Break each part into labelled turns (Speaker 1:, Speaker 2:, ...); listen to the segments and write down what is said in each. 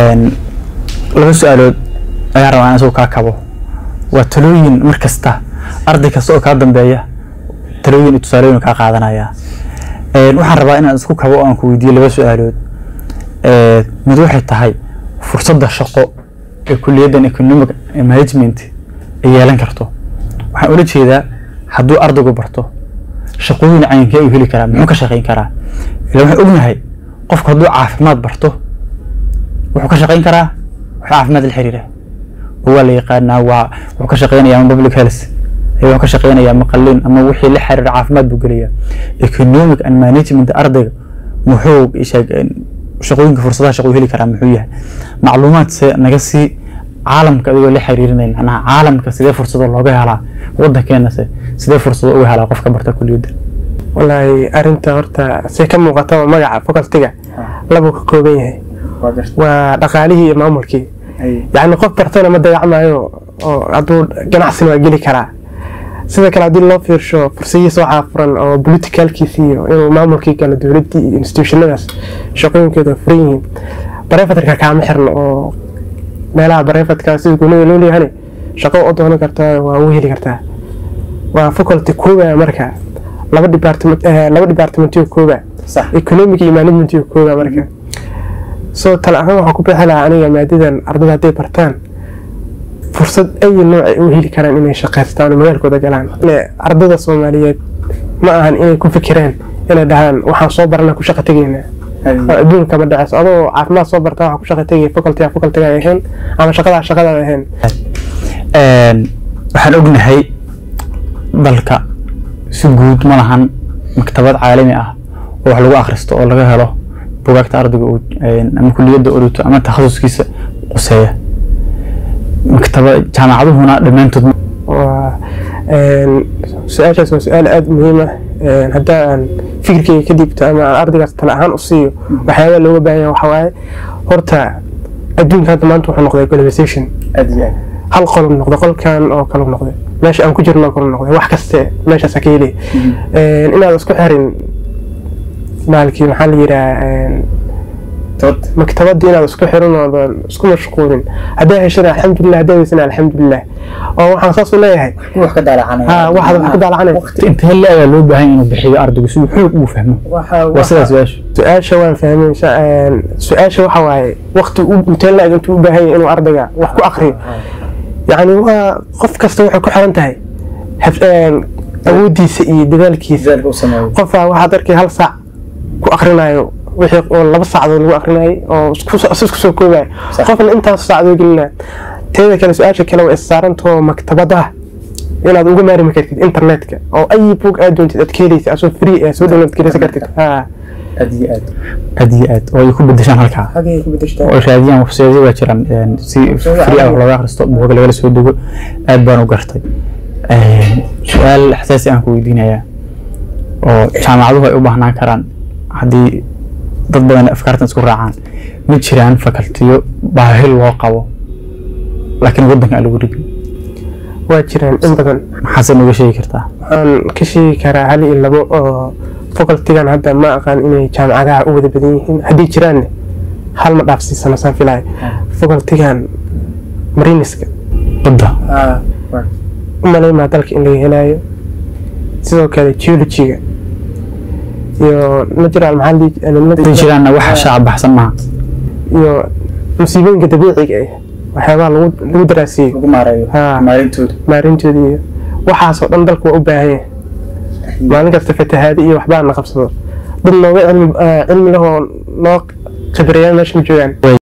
Speaker 1: laba su-aalood ayaan rabaa in isagu kaa kabo waa talooyin mar kasta arday kasta oo kaa dambeeya talooyin iyo tusaalooyin kaa qaadanaya waxaan rabaa inaan isku kabo oo aan ku weydiiyo laba su-aalood mid waxay tahay fursadda shaqo ee kuliyaddan economic management ay yeelan karto waxaan ula jeedaa hadduu ardaygu barto shaqooyin cayinkee uu heli karaa muxuu ka shaqayn karaa ila waxaan ognahay qofku hadduu caafimaad barto wuxuu ka shaqayn karaa wax caafimaad la xiriira oo waa la yaqaanaa waa wuxuu ka shaqaynayaa ama public health wuxuu ka shaqaynayaa ama qalliin ama wixii la xiriira caafimaad buu gelayaa economic and management ardayga muxuu shaqooyinka fursadaha shaqo heli karaa muxuu yahay macluumaad se naga sii caalamka adigoo la xiriirinay macnaha caalamka sidee fursado looga helaa wadankeena se sidee fursado uga helaa qofka barta kuliyadda
Speaker 2: wallaahi arinta horta say ka muuqata magaca facultiga labuu ka kooban yahay waa dhaqaalihii iyo maamulkii yacni qof bartana ma dayacmaayo oo hadduu ganacsina waa geli karaa sidoo kale haddii loo fiirsho fursadihiisa waxaa furan oo politicalkiisi iyo inuu maamulkii kale dowladdii iyo institutionadaas shaqooyinkeeda furan yihiin barefatarka kaama xirno oo meelaha barefatka sida gunada loo leeyahane shaqo u doonan kartaa waa u heli kartaa waa faculty kooba marka laba department laba departmentiyo kooba economic iyo managementiyo kooba marka soo tala ahaan waxaa ku bixi lahaa aniga maadadan ardada hadday bartaan fursad ay nooc ay u heli karaan inay shaqaystaan oo magaalkooda galaan ardada soomaaliyeed ma ahan inay ku fikiraan inay dhahaan waxaan soo barana ku shaqa tegaynaa adduunka ma dhaceyso adoo caafimaad soo bartaa waxaa ku shaqa tegaya facultiga facultiga ay ahayn ama shaqadaa shaqada ay ahayn
Speaker 1: waxaan ognahay dalka si guud ma lahan maktabad caalami ah oo wax lagu akhristo oo laga helo bugaagta ardayga ama kuliyadda orito ama takhasuskiisa quseeya maktaba jaamacaduhuna dhammaantood
Speaker 2: su-aashaas waa su-aal aada muhiim ah haddaa aan fikirkeyga ka dhiibto ama aan ardaygaas tala ahaan u siiyo waxyaabaa looga baahan yahay waxaa waaye horta adduunka hadda maanta wuxuu noqday globalization hal qolub noqday qolkan oo kale noqday meesha aan ku jirno oo kale noqday wax kaste meeshaasa ka helay inaad isku xirin maalkii maxaa la yidhaha maktabadii inaad isku xirin oodan isku mashquulin haddaa heshana alxamdulilah haddaa weysana alxamdulilah oo waxaan saas u leeyahay
Speaker 1: wax ka daalacanaya
Speaker 2: waxaad wax ka daalacanay
Speaker 1: intee le ayaa loo baahan inuu bixiyo ardaygu si uu xoog ugu fahmo waa sidaas su-aashu
Speaker 2: su-aasha waan fahmay su-aasha waxa waaye waqti intee la-eg intuu u baahan yahay inuu ardayga wax ku akriyo yacni waa qof kasta waxay ku xiran tahay awoodiisa iyo dadaalkiisa qofaa waxaad arkay hal saac ku akrinayo wixii oo laba saacdood lagu akrinayay oo isku soo koobayo qofna intaas saacdoo gelinaya teeda kale su-aasha kale waa issaarantaho maktabadaha inaad uga maarmi kartid internetka oo ay bug aad doontid aad ka helaysa asoo free ah soo download garaysan kartid
Speaker 1: aad iyo aad aad iyo aad oo ay ku bedeshaan halkaa oo raadiyaan websiteyo waa jiraan si free ah wax looga akhristo buuga lagala soo dego aad baan u gartay su-aal xasaasi aan ku weydiinayaa oo jaamacaduhu ay u baahnaan karaan haddii dad badan afkaartan isku raacaan ma jiraan fakaltiyo baahi loo qabo laakiin waddanka aan lagu rigin
Speaker 2: waa jiraan in badan
Speaker 1: maxaase nooga sheegi kartaa
Speaker 2: waxaan ka sheegi karaa hal iyo labo oo facultigan hadda ma aqaan inay jaamacadaha u wada badan yihiin haddii jiraanne hal ma dhaafsiisano saan filaya facultigan mariniska
Speaker 1: badda
Speaker 2: u malaymaa dalka in laga helaayo sidoo kale geologiga iyo natural
Speaker 1: maxaa jiraanna wax shacab baxsan maaha
Speaker 2: iyo musiibooyinka dabiiciga ah waxyaabaha lagu lagu daraasiyey maarintooda iyo waxaasoo dhan dalku waa u baahan yahay maalin kasta fatahaadi iyo waxbaa na qabsado dad nooga cilmi lahoo noo khibrayaan meesha ma joogaan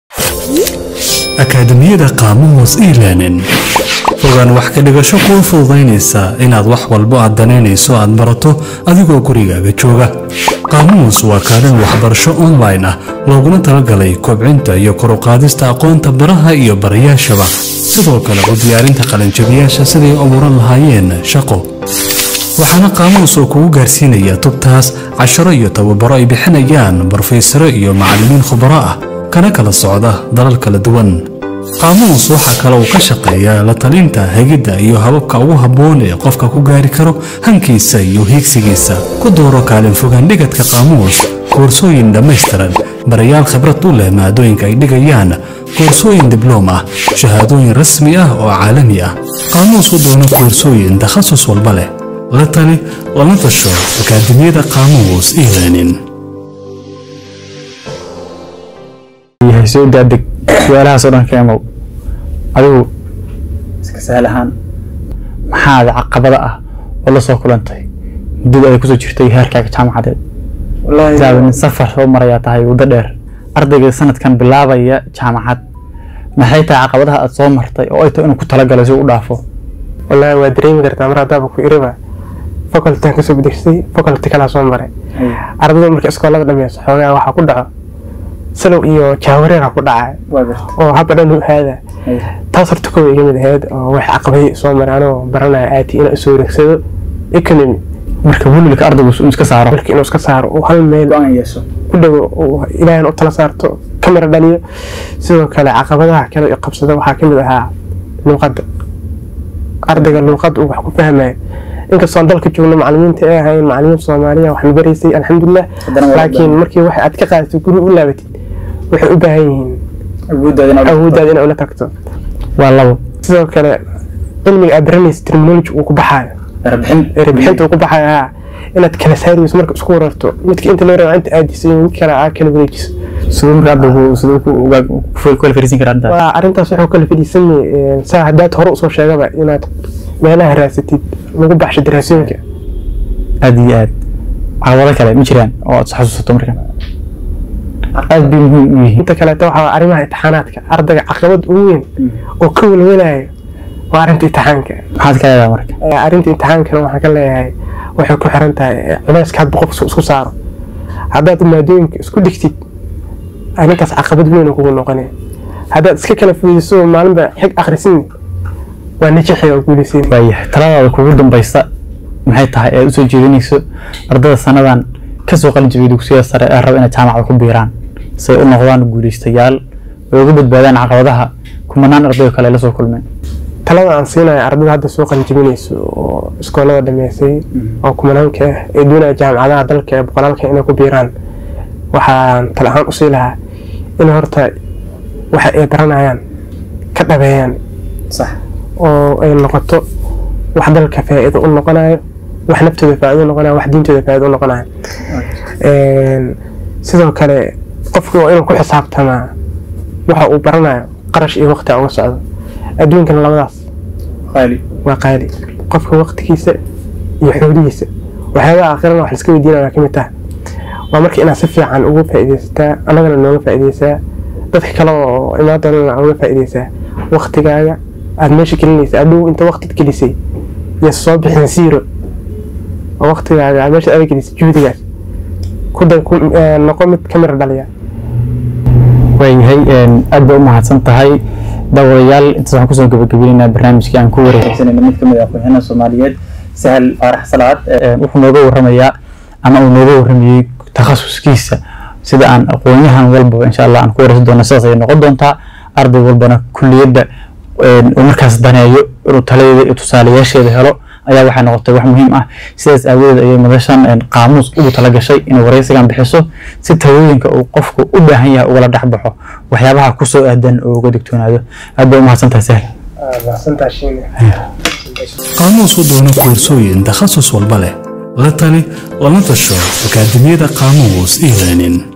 Speaker 3: akaademiyada qaamuus e-learning fogaan wax ka dhigasho kuu fududaynaysa inaad wax walbo aad danaynayso aad barato adigoo gurigaaga jooga qaamuus waa kaalin waxbarasho online ah looguna talagalay kobcinta iyo koruqaadista aqoonta baraha iyo barayaashaba sidoo kale u diyaarinta qalinjabiyaasha siday abuuran lahaayeen shaqo waxaana qaamuus oo kugu gaarsiinaya tubtaas casharo iyo tababaro ay bixinayaan barofeysaro iyo macallimiin khubaro ah kana kala socda dalal kala duwan qaamuus waxaa kale uu ka shaqeeyaa la talinta hegidda iyo hababka ugu habboon ee qofka ku gaari karo hankiisa iyo hiigsigiisa ku dooro kaalin fogaan dhigadka qaamuus koorsooyin dhammaystiran barayaal khibrad u leh maadooyinka ay dhigayaan koorsooyin dibloom ah shahaadooyin rasmi ah oo caalami ah qaamuus u doono koorsooyin takhasus walba leh la tali lana tasho akaademiyada qaamuus e-learning
Speaker 1: yahay soo daadeg su-aalahaasoo dhan ka imow adigu iska sahal ahaan maxaad caqabada ah oo la soo kulantay muddada ay kusoo jirtay heerkaaga jaamacadeed daaba nin safar soo marayaa tahay waddo dheer ardayga sanadkan bilaabaya jaamacad maxay tahay caqabadaha aad soo martay oo ay tahay inuu ku talagalay si uu u dhaafo
Speaker 2: wallaahi waa dareemi kartaa mar haddaaba ku iriba faculty kasoo bedegsay faculty kalaa soo maray ardayda marka iskoolada dhameyso xoogaa waxaa ku dhaco salow iyo jaawareera ku dhacay oo haba dhan u aada taas horta kowa iga mid ahayd oo wax caqabay soo maray anoo baranaya aati inaan isoo wareegsado economy
Speaker 1: marka welwelka ardaygu inuu iska saaro
Speaker 2: marka inuu iska saaro uu hal meel ku dhawo uu ilaahan u tala saarto kamera dhaliyo sidoo kale caqabadaha kale i qabsada waxaa kamid ahaa luuqadda ardayga luuqadda uu wax ku fahmayo inkastoo aan dalka joogno macalimiinta ay ahayn macalimiin soomaaliya waxna baraysay alxamdulilah laakiin markii wax aad ka qaadatid guri u laabatid waxay u baahan yihiin awooddaada inaa ula tagto
Speaker 1: waa labo
Speaker 2: sidoo kale cilmiga aad baranaysa terminology uu ku baxaayo erebixinta uu ku baxaayo haa inaad kala saarayso marka isku wararto midka inta loo rabaa inta aadiso iyo mid kale aa kala wareejiso
Speaker 1: siduu marka ardaygu siduu ku ugaa- ku kala fariisin karaa arrintaas
Speaker 2: waa arrintaas wuxuu kala fadhiisanay saa haddaad hore usoo sheegaba inaad meelaha raasatid lagu baxsho daraasooyinka
Speaker 1: aad iyo aad caqabado kale ma jiraan oo aad xasuusato markan aad bay muhiim u yihiin
Speaker 2: inta kaleeto waxaa waa arrimaha imtixaanaadka ardayga caqabad ugu weyn oo ka welwelayo waa arrinta imtixaanka
Speaker 1: maxaad ka leedahay marka
Speaker 2: Ee, arrinta imtixaankana waxaan ka leeyahay waxay ku xiran tahay ee, culayska hadba qofka isku saaro haddaad maadooyinka isku dhigtid arrintaas caqabad weyn oo kugu noqonaya haddaad iska kala fudiso maalinba xig akhrisin waa najixi oo guulaysiin
Speaker 1: waayahay taladaada kugu dambaysa maxay tahay ee aad usoo jeedinayso ardada sanadan kasoo qalin jabiyay dugsiyada sare ee raba inay jaamacada ku biiraan si ay u noqdaan guulaystayaal oo uga badbaadaan caqabadaha kumanaan arday oo kale ay la soo kulmeen
Speaker 2: talada aan siinayo ardayda hadda soo qalinjabinayso oo iskoolada dhameysay oo kumanaanka ah ee doonaya jaamacadaha dalka ee boqolaalka inay ku biiraan waxaan tala ahaan usii lahaa in horta waxa ay baranayaan ka dhabeeyaan
Speaker 1: sax
Speaker 2: oo ay noqoto wax dalka faa'iido u noqonayo wax naftooda faa'iido u noqonayo wax diintooda faa'iido u noqonayo Een, sidoo kale qofku waa inuu ku xisaabtamaa waxa uu baranayo qarash iyo waqti uga socdo adduunkana labadaas
Speaker 1: qaali
Speaker 2: waa qaali qofka waqtigiisa iyo xoolihiisa waxyaabaha aakhirana wax liska weydiinaya waa ka mid taha waa marka inaad si fiican uga faa'iidaysataa annagana nooga faa'iidaysaa dadka kale oo imaan doonana uga faa'iidaysaa waqtigaaga aad meesha gelinaysa adhow inta waqtid gelisay iyo soo bixin zero oo waqtigaaga aad meesha aad gelisay juhdigaas ku dan ku eh, noqo mid kamira dhaliya
Speaker 1: waayahay aad bay u mahadsan tahay daawadayaal intaas waxaan kusoo gabagabaynaynaa barnaamijkii aan ku wareegsanayna mid kamid ah aqoonyahanada soomaaliyeed sahal faarax salaad wuxuu nooga warramayaa ama uu nooga warramayey takhasuskiisa sida aan aqoonyahan walbaba insha allah aan ku wareysan doono sidaas ayay noqon doontaa arday walbana kulliyadda uu markaas daneeyo inuu taladeeda iyo tusaalayaasheeda helo ayaa waxay noqotay wax muhiim ah sidaas aawadeed ayay madashan qaamuus ugu talagashay inay wareysigan bixiso si talooyinka uu qofku u baahan yahay ugala dhex baxo waxyaabaha kusoo aadan oo uga digtoonaado aad bay u mahadsantahay sahl
Speaker 3: qaamuus u doono koorsooyin takhasus walba leh la tali lana tasho akaademiyada qaamuus e-learning